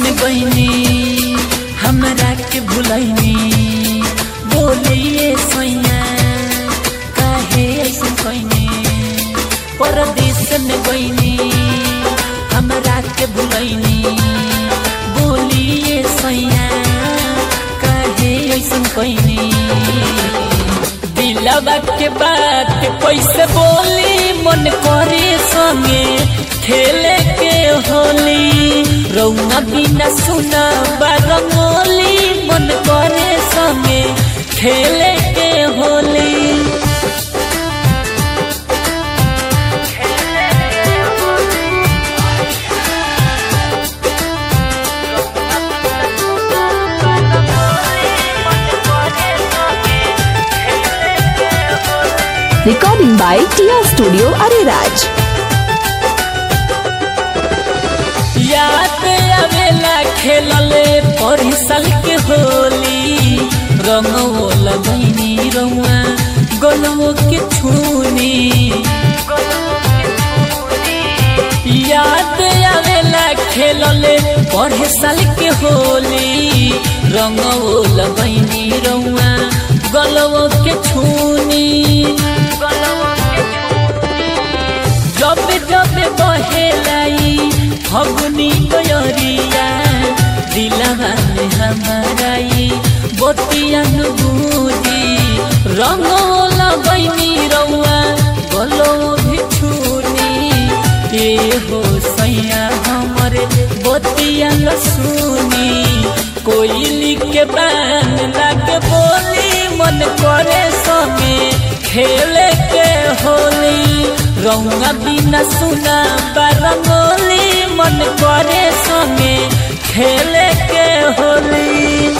में गईनी हमरा के भुलैनी बोलिए सैया काहे ऐसे कैनी परदेश में गईनी हमरा के भुलैनी बोलिए सैया काहे ऐसे कैनी दिलवा के बात कैसे बोली मन करे संगे खेले के होली रौना बिना सुना बारमोली मन करे संगे खेले के Holi Recording by Tia Studio Ariraj. याद आवेला खेलले परिसल के होली रंगो लगैनी रौआ गोलमो के छूनी याद आवेला खेलले पढ़े साल के होली रंगो लगैनी रौआ गलवो के छूनी जब जब बहेलाई फगुनी गयरिया दिलवा में हमाराई बोतिया बुझी रंगो लगैनी रौआ गलो भी छूनी ए हो सैया हमरे बोतिया सुनी कोयली के बान लागे बोली मन करे संगे खेले के होली रौआ बिना सुना बारमोली मन करे संगे खेले के होली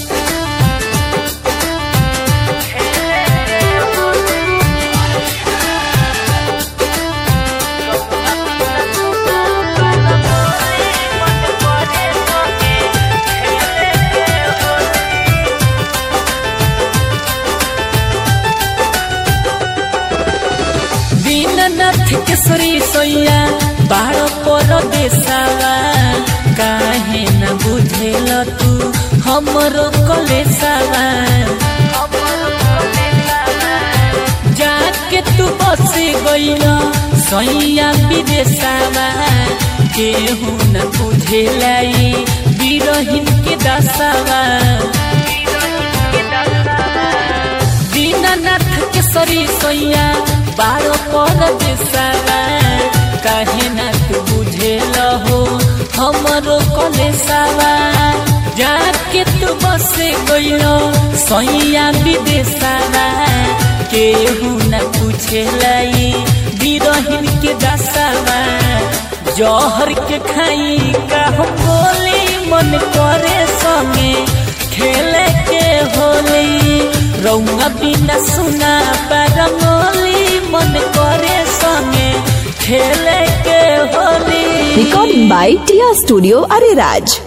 दीननाथ केसरी सोया बारो पर देसावा काहे न बुझेल तू हमरो कलेसावा जाके तू बस गइल सैया विदेशावा केहू न बुझेलाई बिरहिन के दसावा दीननाथ केसरी सोया बारो पर देसावा काहे ना तू बुझेल हो हमरो कलेसावा जाके तू बस गइल सैया विदेशावा केहू न पूछेलाई बिरहिन के दसावा जहर के खाई का हम बोली मन करे संगे खेले के होली रौआ बिना सुना बारमोली मन करे संगे खेले के Holi Recording by Tia Studio Ariraj.